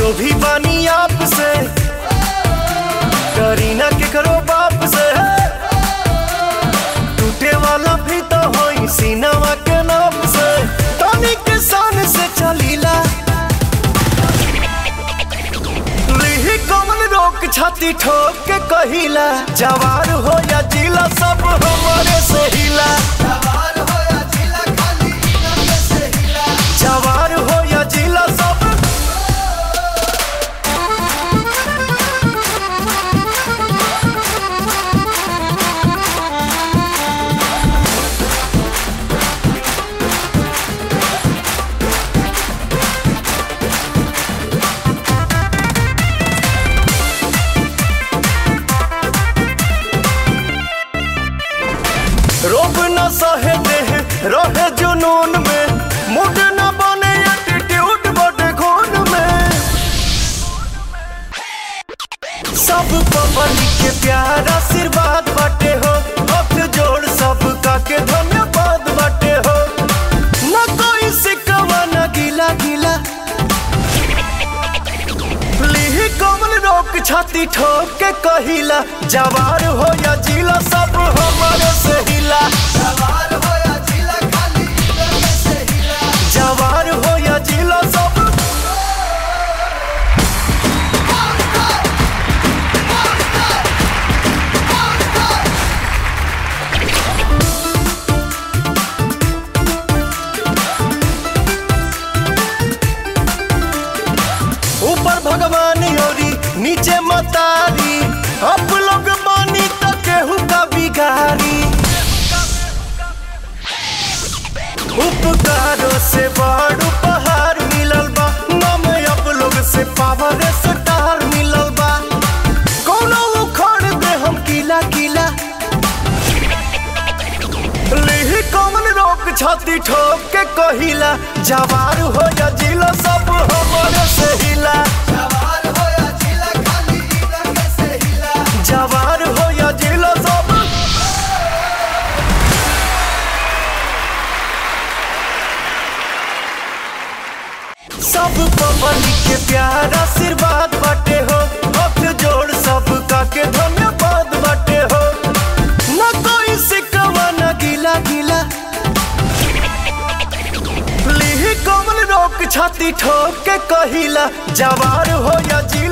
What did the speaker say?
जो भी बानी आपसे करीना के करो बाप से टूटे वाला भी तो होई सीनावा के नाम से तनी के सान से चलीला लिही कमल रोक छाती ठोक के कहिला जवार हो या जिला सब हमारे से हिला जवार हो या जिला सब रोब न सहे देह रहे जुनून में मुड न बने एटीट्यूड बड़े खून में सब पब्लिक के प्यार आशीर्वाद बाटे हो हाथ जोड़ सब का के धन्यवाद बाटे हो न कोई सिकवा न गिला गिला लिही कमल रोक छाती ठोक के कहिला जवार हो या जिला सब हमारे से हिला जवार हो या जिला सब ऊपर भगवान योरी नीचे मतारी अब लोग मानी तो केहू का बिगारी उपकारों से बड़ उपहार मिलल बा नाम अब लोग से पावर स्टार मिलल बा कोनो उखड़ दे हम किला किला लिही कमल रोक छाती ठोक के कहिला जवार हो या जिला सब हमारे से हिला जवार हो या जिला सब सब पब्लिक के प्यार आशीर्वाद बाटे हो हाथ जोड़ सब का के धन्यवाद बाटे हो न कोई सिकवा न गिला गिला लिही कमल रोक छाती ठोक के कहिला जवार हो या जी